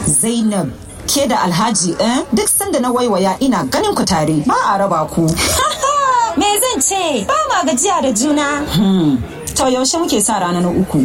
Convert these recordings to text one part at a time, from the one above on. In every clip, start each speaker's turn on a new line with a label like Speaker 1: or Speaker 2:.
Speaker 1: Zainab ke da Alhaji eh duk sanda na waiwaya ina ganin ku tare ba a raba ku.
Speaker 2: Me zan ce? Ba ma gajiya da juna.
Speaker 1: To yaushe muke sa rana na uku.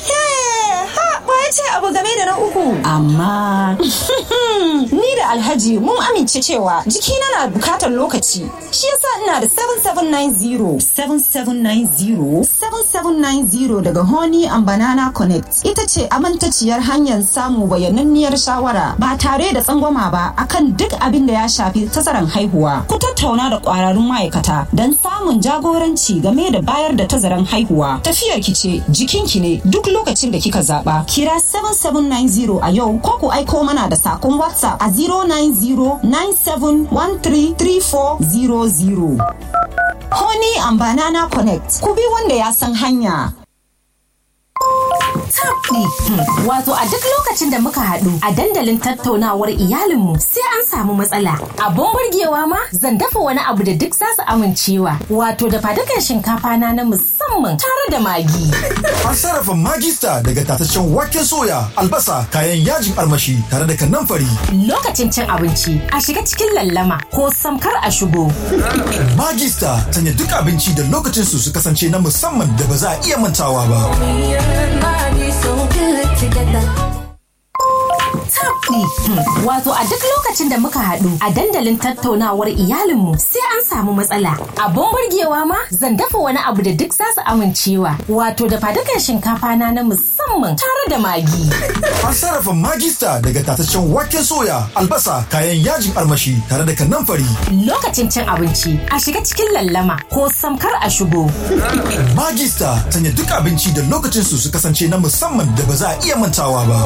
Speaker 2: ya ce abu game da na uku.
Speaker 1: Amma
Speaker 2: ni da Alhaji mun amince cewa jikina na bukatar lokaci. Shi yasa ina da 7790.
Speaker 1: 7790 7790 daga Honey and Banana Connect ita ce amintaciyar hanyar samu bayananniyar shawara ba tare da tsangwama ba akan duk abin da ya shafi tazaran haihuwa. Ku tattauna da kwararrun ma'aikata don samun jagoranci game da bayar da tazaran haihuwa. Tafiyar ki ce jikinki ne duk lokacin da kika zaba. Kira 7790 a yau ko ku aiko mana da sakon WhatsApp a 09097133400. Honey and Banana Connect. Ku bi wanda ya san hanya.
Speaker 3: tabdi wato a duk lokacin da muka haɗu a dandalin tattaunawar iyalinmu sai an samu matsala abun burgewa ma zan dafa wani abu da duk za su amincewa wato da fadukan shinkafa na na musamman tare da magi
Speaker 4: An sarrafa magista daga tataccen waken soya, albasa, kayan yajin armashi tare da kanamfari.
Speaker 3: lokacin cin abinci a shiga cikin lallama ko samkar a shigo
Speaker 4: Magista sanya duk abinci da lokacin su su kasance na musamman da ba za a iya mantawa ba.
Speaker 3: tabdi wato a duk lokacin da muka haɗu a dandalin tattaunawar iyalinmu sai an samu matsala abun burgewa ma zan dafa wani abu da duk za su amincewa wato da fadukan shinkafa na na musamman tare da magi
Speaker 4: An sarrafa magista daga tataccen waken soya, albasa, kayan yajin armashi tare da kanamfari.
Speaker 3: lokacin cin abinci a shiga cikin lallama ko samkar a shigo
Speaker 4: Magista sanya duk abinci da lokacin su su kasance na musamman da ba za a iya mantawa ba.